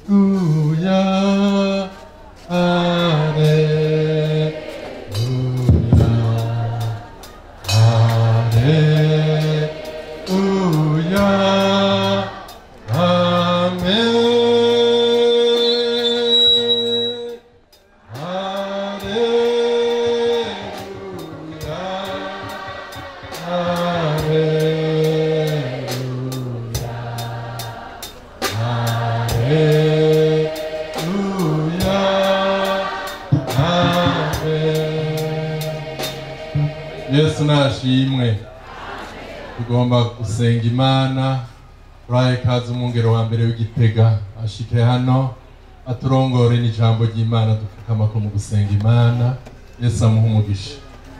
yesu nashimwe tugomba gusenga imana turaye kazi umwungero wa mbere w'igitega ashike hano aturongore n'ijambo ry'imana dupfukama ko mu gusenga imana yesu amuha umugisha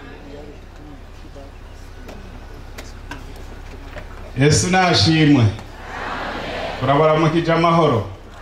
yesu nashimwe turabaramukije amahoro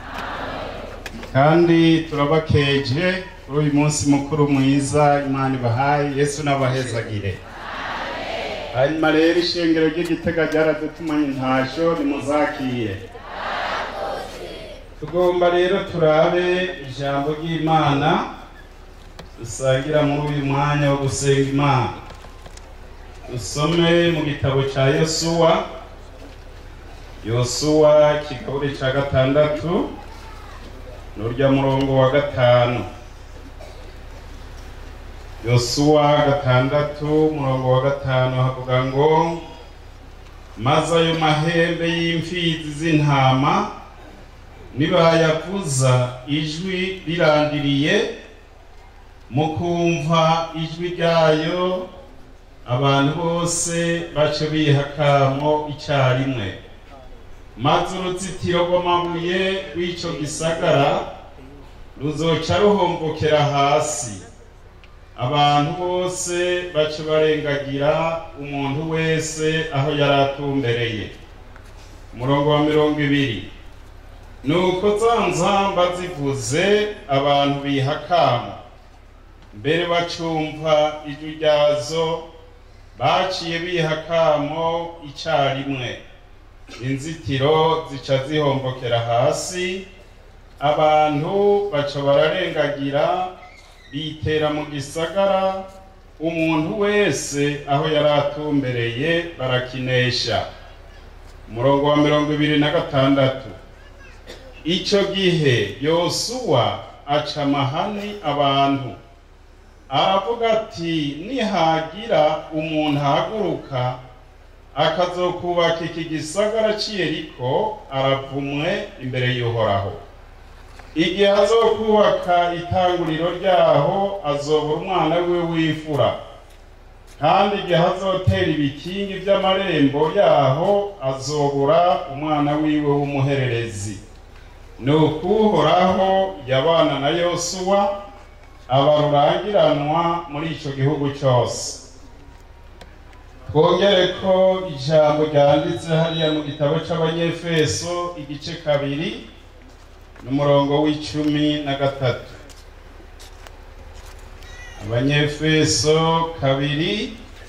kandi turabakeje kuri uyu munsi mukuru mwiza imana ibahaye yesu n'abahezagire hanyuma rero ishengero ry'igitega ryaradutumanye intasho nimuzakire tugomba rero turabe ijambo ry'imana dusangira muri uyu mwanya wo gusenga imana dusome mu gitabo cya yosuwa yosuwa ikigabure cya gatandatu n'urya murongo wa gatanu yosuwa gatandatu murongo wa gatanu havuga ngo maze ayo mahembe y'imfizi z'intama nibayavuza ijwi rirandiriye mukumva ijwi ryayo abantu bose bace bihakamo icyarimwe maze uruzitiro rw'amabuye rw'icyo gisagara ruzoca ruhombokera hasi abantu bose bace barengagira umuntu wese aho yari atumbereye umurongo wa mirongo ibiri nuko za nzamba zivuze abantu bihakama mbere bacumva ijwi ryazo baciye bihakamo icyarimwe inzitiro zica zihombokera hasi abantu baca bararengagira bitera mu gisagara umuntu wese aho yari atumbereye barakinesha umurongo wa mirongo ibiri na gatandatu icyo gihe yosuwa aca amahani abantu aravuga ati nihagira umuntu ahaguruka akazokubaka iki gisagara cy'iyeriko aravumwe imbere y'uhoraho igihe azokubaka itanguriro ryaho azobura umwana we w'imfura kandi igihe azotera ibikingi by'amarembo yaho azobura umwana wiwe w'umuhererezi ni ukuhoraho yabana na yosuwa aba rurangiranwa muri icyo gihugu cyose twongere ko ijambo ryanditse hariya mu gitabo cy'abanyefeso igice kabiri n'umurongo w'icumi na gatatu abanyefeso kabiri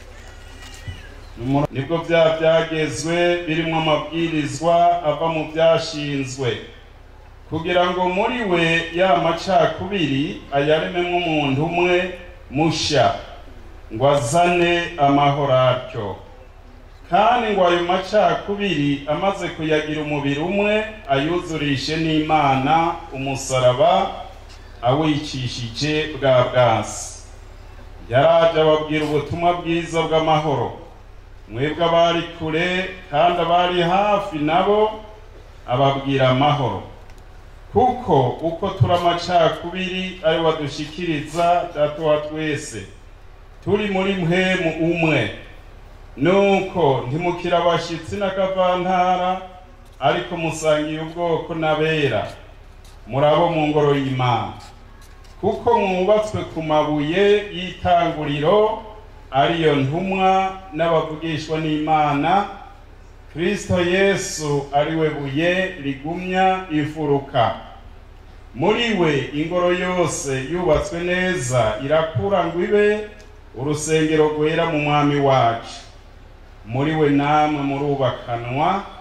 nibwo bya byagezwe birimo amabwirizwa ava mu byashinzwe kugira ngo muri we ya macakubiri ayarememo umuntu umwe musha ngo azane amahoro atyo kandi ngo ayo macakubiri amaze kuyagira umubiri umwe ayuzurishe n'imana umusaraba awicishije bwa bwasi yaraje ababwira ubutumwa bwiza bw'amahoro mwebwe abari kure kandi abari hafi nabo ababwira amahoro kuko uko turi amacakubiri ari wadushikiriza datuwa twese turi muri mpemu umwe nuko ntimukira abashyitsi n'akavantara ariko musangiye ubwoko n'abera murabo mu ngoro y'imana kuko mwubatswe ku mabuye y'itanguriro ariyo ntumwa n'abavugishwa n'imana kristo yesu ari we buye rigumya imfuruka muri we ingoro yose yubatswe neza irakura ngo ibe urusengero rwera mu mwami wacu muri we namwe murubakanwa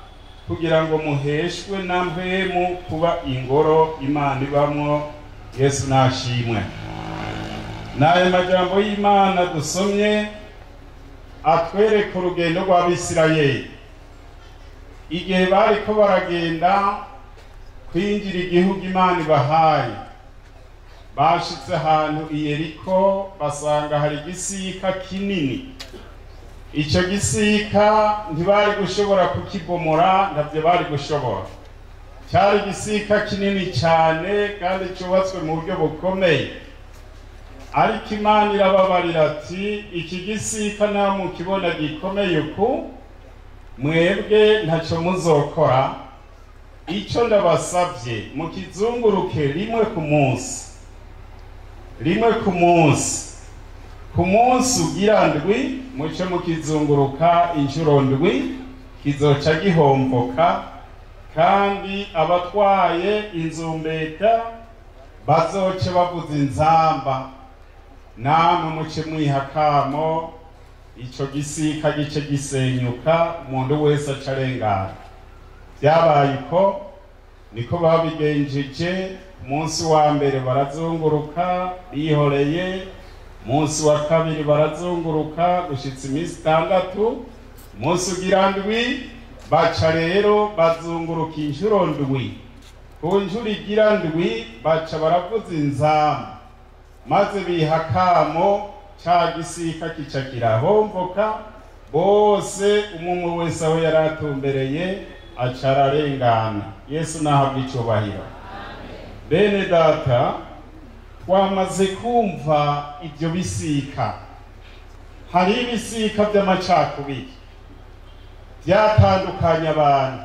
kugira ngo muheshwe na mpwemu kuba ingoro imana ibamwo yesu nashimwe n'ayo majambo y'imana dusomye atwereka urugendo rw'abisirayeli igihe bariko baragenda kwinjira igihugu imana ibahaye bashitse ahantu i yeriko basanga hari igisika kinini icyo gisika ntibari gushobora kukibomora ntabyo bari gushobora cyari igisika kinini cyane kandi cyubatswe mu buryo bukomeye ariko imana irababarira ati iki gisika nta mukibona gikomeye uku mwebwe ntacyo muzokora icyo ndabasabye mukizunguruke rimwe ku munsi rimwe ku munsi ku munsi ugira ndwi muce mukizunguruka inshuro ndwi kizoca gihomboka kandi abatwaye inzumbeta bazoce bavuza inzamba namwe muce mwiha kamo ico gisika gice gisenyuka umuntu wese aca arengana byabaye uko niko babigenjeje umunsi wa mbere barazunguruka bihoreye umunsi wa kabiri barazunguruka gushitsa iminsi itandatu umunsi ugira ndwi baca rero bazunguruka inshuro ndwi ku nshuro igira ndwi baca baravuza inzamu maze biha kamo ca gisika kica kirahomboka bose umwe wese aho yari atumbereye aca ararengana yesu nahabwa icubahiro bene data twamaze kumva ibyo bisika hari ibisika by'amacakubiri byatandukanye abantu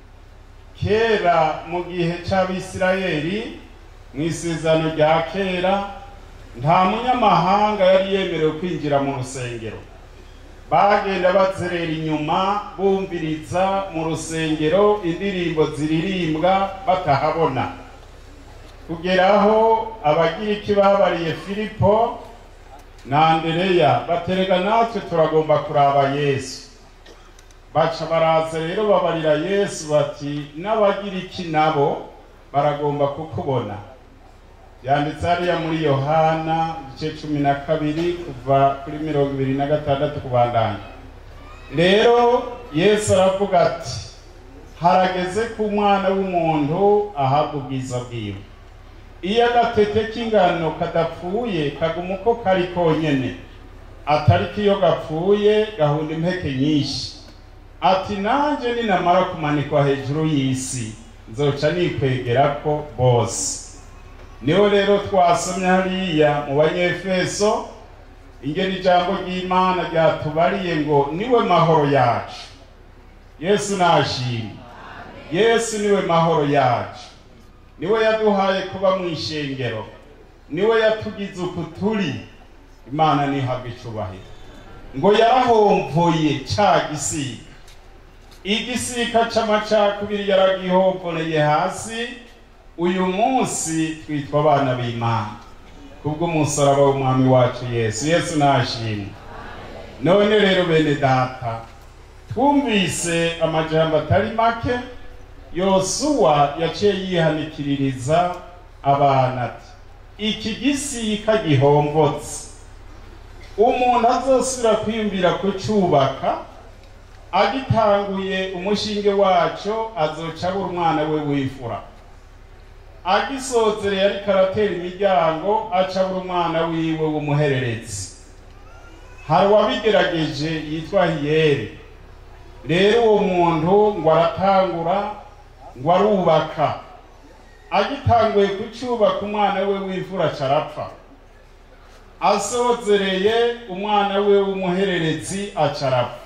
kera mu gihe c'abisirayeli mu isezerano rya kera nta munyamahanga yari yemerewe kwinjira mu rusengero bagenda bazerera inyuma bumviriza mu rusengero indirimbo ziririmbwa batahabona kugeraho abagiriki babariye filipo na andereya baterega natwe turagomba kuraba yesu baca baraza rero babarira yesu bati n'abagiriki nabo baragomba kukubona yanditse hariya muri yohana igice cumi na kabiri kuva kuri mirongo ibiri na gatandatu kubandanya rero yesu aravuga ati harageze ku mwana w'umuntu ahabwa ubwiza bwiwe iyo agatete k'ingano kadapfuye kaguma uko kari konyene atari ko iyo gapfuye gahunda impeke nyinshi ati nanjye ninamara kumanikwa hejuru y'isi nzoca nikwegera ko bose niho rero twasomye hariya mu banyefeso ingene ijambo ry'imana ryatubariye ngo niwe mahoro yacu yesu nashimwe yesu niwe mahoro yacu niwe yaduhaye kuba mu ishengero niwe yatugize uku turi imana nihabwa icubahiro ngo yarahomvoye ca gisika igisika c'amacakubiri yaragihomvoreye hasi uyu munsi twitwa abana b'imana kubw'umusaraba w'umwami wacu yesu yesu nashimwe none rero bene data twumvise amajambo atari make yosuwa yaciye yihanikiririza abana ati iki gisika gihombotse umuntu azosubira kwiyumvira kucubaka agitanguye umushinge waco azoca abura umwana we w'imfura agisozereye ariko aratera imiryango aca abura umwana wiwe w'umuhererezi hari uwabigerageje yitwa hiyeri rero uwo muntu ngo aratangura ngo arubaka agitanguye kucyubaka umwana we w'imfura aca arapfa asozereye umwana we w'umuhererezi aca arapfa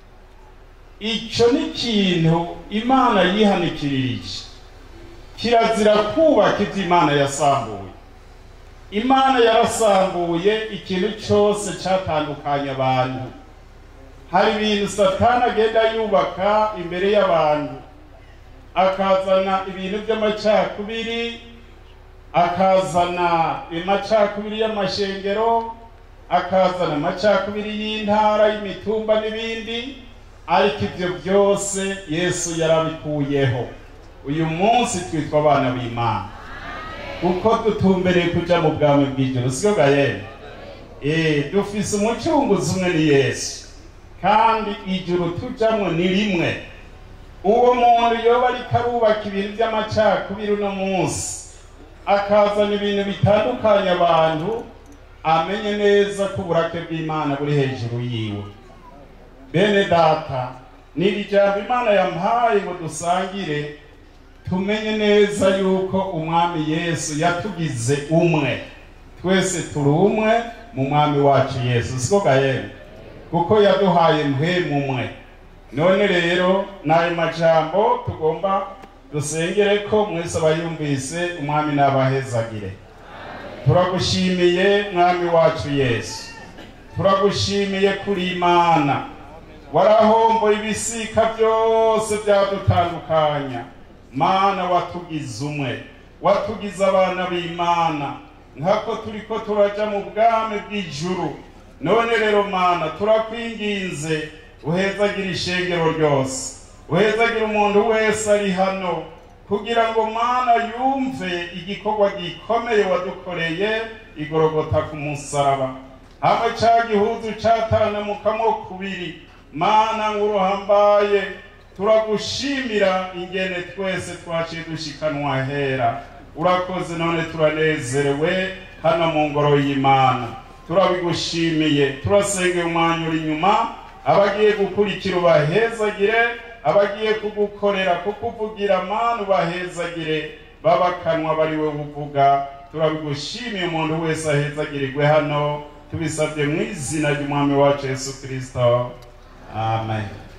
icyo ni ikintu imana yihanikirije kirazira kubaka ibyo imana yasambuye imana yarasambuye ikintu cyose cyatandukanye abantu hari ibintu satani agenda yubaka imbere y'abantu akazana ibintu by'amacakubiri akazana amacakubiri y'amashengero akazana amacakubiri y'intara y'imitumba n'ibindi ariko ibyo byose yesu yarabikuyeho uyu munsi twitwa abana b'imana kuko dutumbereye kuja mu bwami bw'ijoro siko gayene Eh, dufise umucunguzi umwe ni yesu kandi ijuru tujamwo ni rimwe uwo muntu yoba ariko arubaka ibintu by'amacakubiri uno munsi akazana ibintu bitandukanye abantu amenye neza ko uburake bw'imana buri hejuru yiwe bene data ni iri jambo imana yampaye ngo dusangire tumenye neza yuko umwami yesu yatugize umwe twese turi umwe mu mwami wacu yesu siko gahembe kuko yaduhaye mpwemu umwe none rero n'ayo majambo tugomba dusengere ko mwese abayumvise umwami n'abahezagire turagushimiye mwami wacu yesu turagushimiye kuri imana warahomboye ibisika byose byadutandukanya mana watugize umwe watugize abana b'imana nkako turiko turaja mu bwami bw'ijuru none rero mana turakwinginze uhezagira ishengero ryose uhezagira umuntu wese ari hano kugira ngo mana yumve igikorwa gikomeye wadukoreye igorogota ku musaraba hamwe ca gihuzu catanamukamwo kubiri mana nguruhambaye turagushimira ingene twese twaciye dushikanwa hera urakoze none turanezerewe hano mu ngoro y'imana turabigushimiye turasengera umwanya uri inyuma abagiye gukurikira ubahezagire abagiye kugukorera kukuvugira mana ubahezagire babakanwa bari we uvuga turabigushimiye umuntu wese ahezagirirwe hano tubisabye mu izina ry'umwami wacu yesu kirisito amen